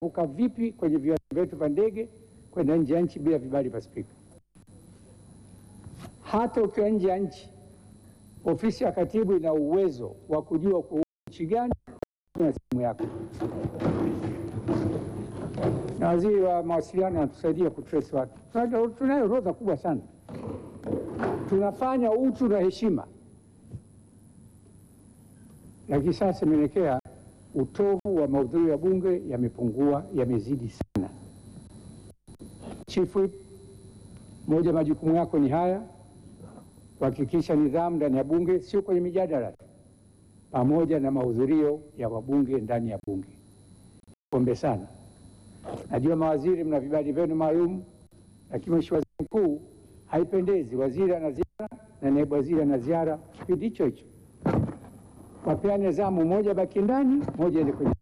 vuka vipi kwenye viwanja vyetu vya ndege kwenda nje ya nchi bila vibali vya spika. Hata ukiwa nje ya nchi, ofisi ya katibu ina uwezo wa kujua kwa nchi gani na simu yako, na waziri wa mawasiliano anatusaidia kutrace watu. Tuna- Tunayo orodha kubwa sana, tunafanya utu na heshima, lakini sasa imeelekea utovu wa mahudhurio ya bunge yamepungua, yamezidi sana. Chief Whip, moja ya majukumu yako ni haya, kuhakikisha nidhamu ndani ya bunge, sio kwenye mijadala tu, pamoja na mahudhurio ya wabunge ndani ya bunge. Pombe sana. Najua mawaziri mna vibali vyenu maalum, lakini Mheshimiwa Waziri Mkuu, haipendezi waziri ana ziara na naibu waziri ana ziara kipindi hicho hicho wapeane zamu, moja baki ndani, moja ende kwenye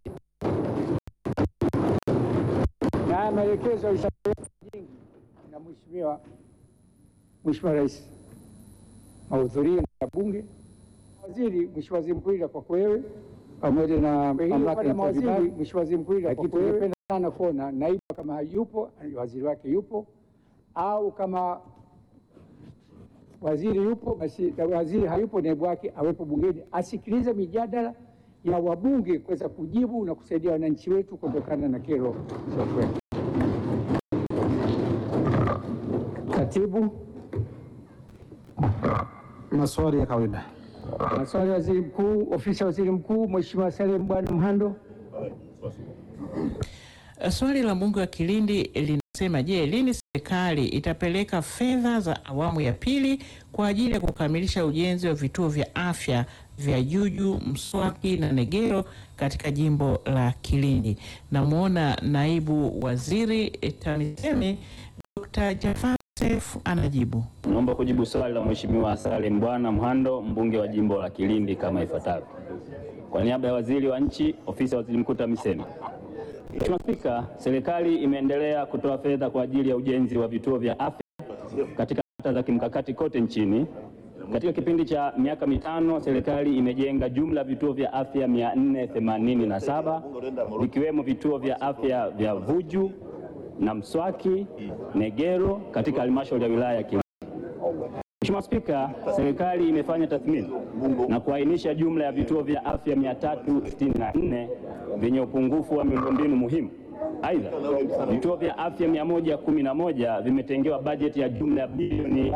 na haya maelekezo yalishapewa nyingi na mheshimiwa Mheshimiwa Rais, mahudhurio ya bunge. Waziri, Mheshimiwa Waziri Mkuu, ila kwako wewe pamoja na mamlaka ya mawaziri, Mheshimiwa Waziri Mkuu, ila kwako wewe, tungependa sana kuona naibu kama hayupo, waziri wake yupo, au kama waziri yupo basi, na waziri hayupo, naibu wake awepo bungeni, asikilize mijadala ya wabunge kuweza kujibu na kusaidia wananchi wetu kutokana na kero za kweli. Katibu, Maswali ya kawaida. maswali ya waziri mkuu, ofisi ya waziri mkuu, Mheshimiwa Salim Bwana Mhando. Swali la mbunge wa Kilindi linasema, je, lini serikali itapeleka fedha za awamu ya pili kwa ajili ya kukamilisha ujenzi wa vituo vya afya vya Juju, Mswaki na Negero katika jimbo la Kilindi? Namwona naibu waziri TAMISEMI Dr. Jafar Seif anajibu. Naomba kujibu swali la Mheshimiwa Salim Bwana Mhando, mbunge wa jimbo la Kilindi kama ifuatavyo. Kwa niaba ya waziri wa nchi, ofisi ya waziri mkuu TAMISEMI. Mheshimiwa Spika, serikali imeendelea kutoa fedha kwa ajili ya ujenzi wa vituo vya afya katika kata za kimkakati kote nchini. Katika kipindi cha miaka mitano, serikali imejenga jumla vituo vya afya 487 vikiwemo vituo vya afya vya Vuju na Mswaki, Negero katika halmashauri ya wilaya ya Kilindi. Mheshimiwa Spika, serikali imefanya tathmini na kuainisha jumla ya vituo vya afya 364 vyenye upungufu wa miundombinu muhimu. Aidha, vituo vya afya 111 vimetengewa bajeti ya jumla ya bilioni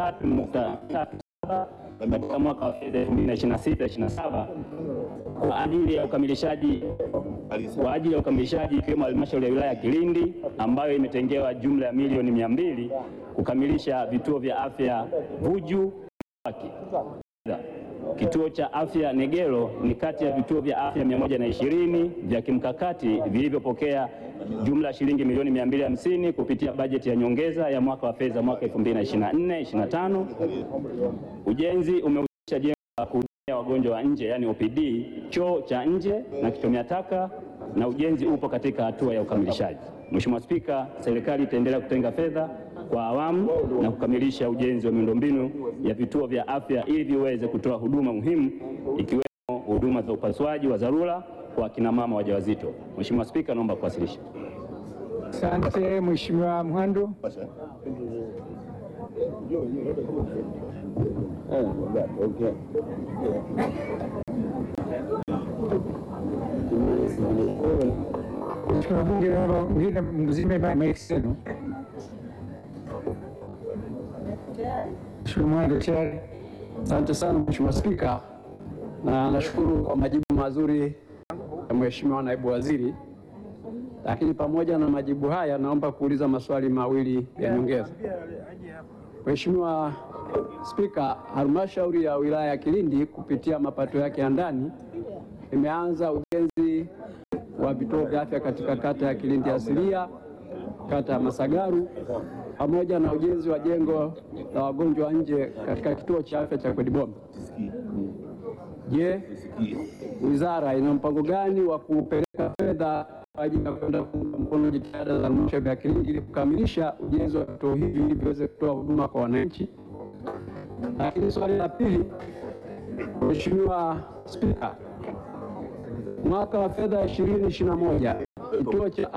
23.37 katika mwaka wa fedha 2026/27 kwa ajili ya ukamilishaji kwa ajili ya ukamilishaji ikiwemo halmashauri ya wilaya ya Kilindi ambayo imetengewa jumla ya milioni mia mbili kukamilisha vituo vya afya Vuju Mswaki. Aidha, Kituo cha afya Negero ni kati ya vituo vya afya 120 vya kimkakati vilivyopokea jumla ya shilingi milioni 250 kupitia bajeti ya nyongeza ya mwaka wa fedha mwaka 2024/25. Ujenzi umehusisha jengo la kuhudumia wagonjwa wa nje yani OPD, choo cha nje na kichomea taka na ujenzi upo katika hatua ya ukamilishaji. Mheshimiwa Spika, serikali itaendelea kutenga fedha kwa awamu na kukamilisha ujenzi wa miundombinu ya vituo vya afya ili viweze kutoa huduma muhimu ikiwemo huduma za upasuaji wa dharura kwa akina mama wajawazito. Mheshimiwa Spika, naomba kuwasilisha. Asante Mheshimiwa Mhando. Mheshimiwa Bunge, naomba mwingine mzime mic zenu. Mheshimiwa Mhando tayari. Asante sana Mheshimiwa Spika, na nashukuru kwa majibu mazuri ya Mheshimiwa naibu waziri, lakini pamoja na majibu haya naomba kuuliza maswali mawili ya nyongeza. Mheshimiwa Spika, halmashauri ya wilaya ya Kilindi kupitia mapato yake ya ndani imeanza ujenzi wa vituo vya afya katika kata ya Kilindi asilia, kata ya Masagaru pamoja na ujenzi wa jengo la wagonjwa wa nje katika kituo cha afya cha Kwedibombe. Je, wizara ina mpango gani wa kupeleka fedha kwa ajili ya kwenda kuunga mkono jitihada za halmashauri ya Kilindi ili kukamilisha ujenzi wa vituo hivi ili viweze kutoa huduma kwa wananchi? Lakini swali la pili, Mheshimiwa Spika, mwaka wa fedha 2021 kituo cha